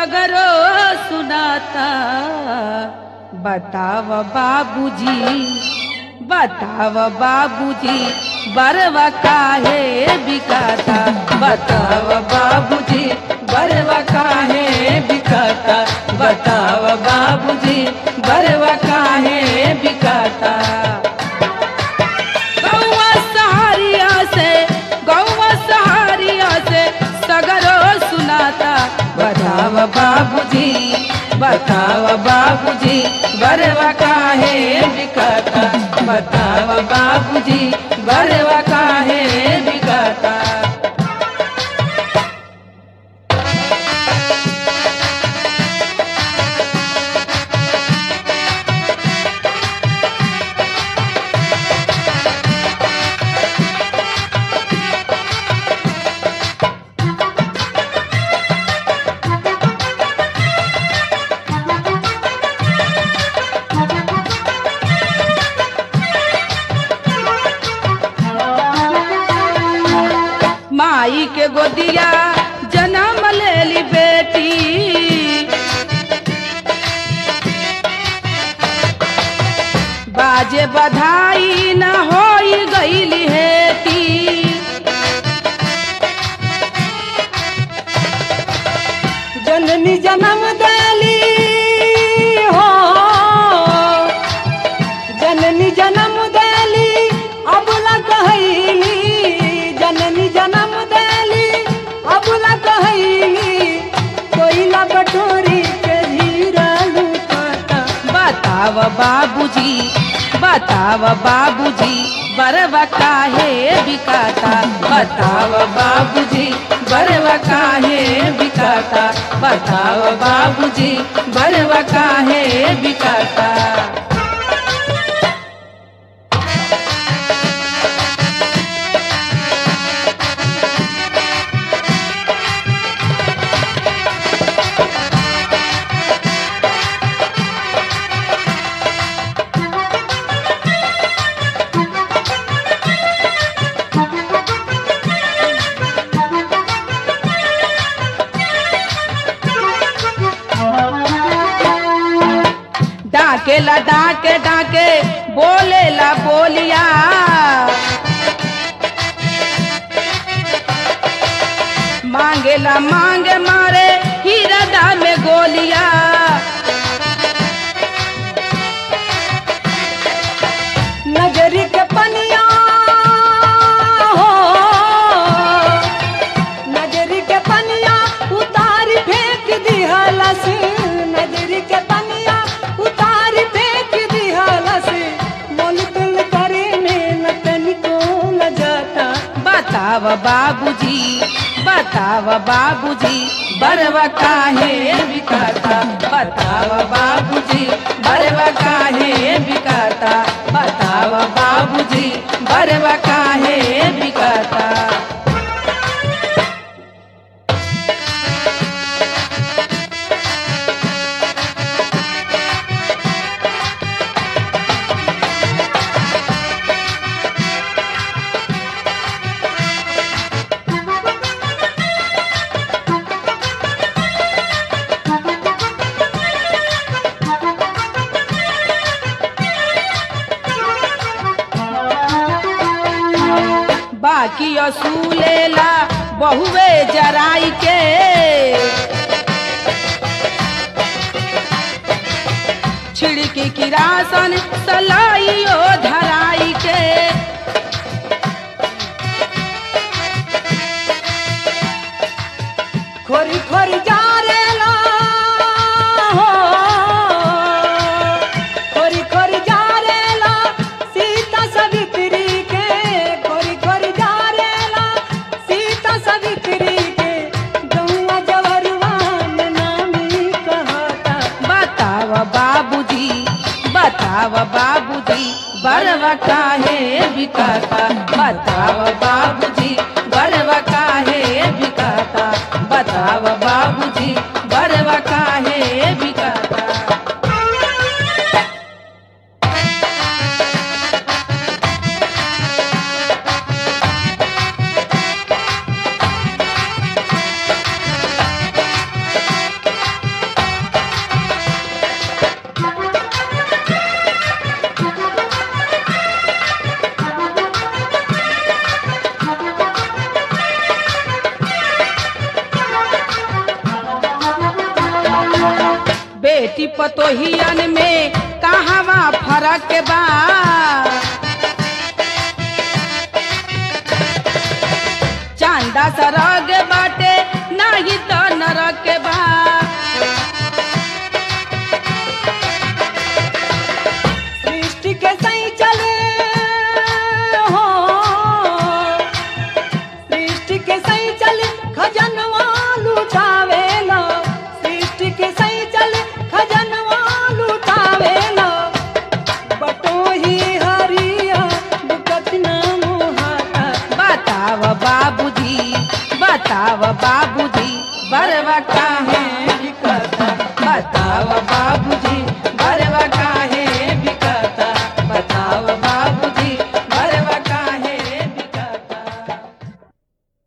सगरो सुनाता बताव बाबूजी बताव बाबूजी बरवा काहे बिकाता बताव बाबूजी बरवा काहे बिकाता बताव बाबूजी बरवा काहे बिकाता गौवा सहारिया से गौवा सहारिया से सगरो सुनाता बताव बाबूजी बताव बाबूजी बरवा काहे बिकाता बताव बाबूजी बरवा काहे बिकाता माई के गोदिया जन्म लेली बेटी बाजे बधाई न होई गईली हेती जननी जन्म देली हो जननी जन्म देली अबला कहैली जननी जन्म देली अबला कहैली कोयला बटोरी के धीरा लुकाता बताव बाबूजी बताव बाबूजी बरवा काहे बिकाता बताव बाबूजी बरवा काहे बिकाता बताव बाबूजी बरवा काहे बिकाता डाकेला डाके डाके बोलेला बोलिया मांगेला मांगे मारे हीरा में गोलिया नजरी के पनिया हो नजरी के पनिया उतारी फेंक दिहलस नजरी के पनिया उतारी फेंक दिहलस मोल तुल करे में न तनिको न जाता बताव बाबूजी बताव बाबूजी बरवा काहे बिकाता बताव बाबूजी बरवा काहे बिकाता बताव बाबूजी बरवा काहे बिकाता बाकी असूलेला बहुवे जराई के छिड़की किरासन सलाइयो धराई के खोरी खोरी जा रे ला हो खोरी खोरी जा रे ला सीता सवित्री के खोरी खोरी जा रे ला सीता सवित्री के गौवा जवरवा में नामी कहता बताव बाबूजी बताव बाबूजी बरवा काहे बिकाता बताव बाबूजी बरवा काहे बिकाता बताव बाबूजी बरवा काहे बिकाता बेटी पतोहियन में कहवा फरक बा चांदा सरग बाटे नाही त नरक बा सृष्टि के सही चले हो सृष्टि के सही चले खजनवा लुटावेला सृष्टि के सही चले खजनवा लुटावेला बटोही हरिया दुकत न मोहाता बताव बाबूजी बताव बाबूजी बरवा काहे बिकता बताव बाबूजी